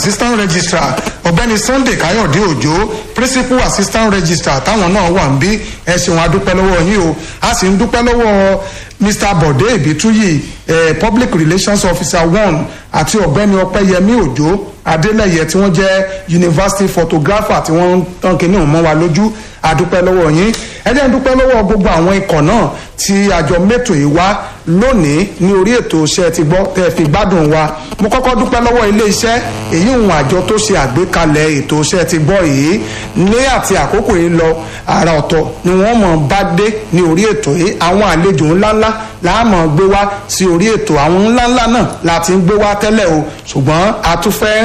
assistant registrar ọ̀gbẹ́ni sunday káyọ̀dé òjò principal assistant registrar táwọn náà wà ń bí ẹ ṣeun adúpẹ́ lọ́wọ́ yín o a sì ń dúpẹ́ lọ́wọ́ mr bode ibituyi eh, public relations officer one àti ọ̀gbẹ́ni ọpẹ́yẹmí òjò adélẹ̀yẹ tí wọ́n jẹ́ university photographer tí wọ́n ń tán kínní mọ́ wa lójú adúpẹ́ lọ́wọ́ yín ẹ jẹ́ ń dúpẹ́ lọ́wọ́ gbogbo àwọn ikọ̀ náà tí àjọ mẹ́tò yìí wá lónìí ní orí ètò iṣẹ́ ti gbọ́ tẹ́ fi gbádùn wa mo kọ́kọ́ dúpẹ́ lọ́wọ́ ilé iṣẹ́ èyí òun àjọ tó ṣe àgbékalẹ̀ ètò iṣẹ́ ti gbọ́ yìí ní àti àkókò yìí lọ àrà ọ̀tọ̀ ni wọ́n mọ̀ bá dé ní orí ètò yìí àwọn àlejò ńláńlá láàmọ̀ gbé wá sí orí ètò àwọn ńláńlá náà láti ń gbé wá tẹ́lẹ̀ o ṣùgbọ́n a tún fẹ́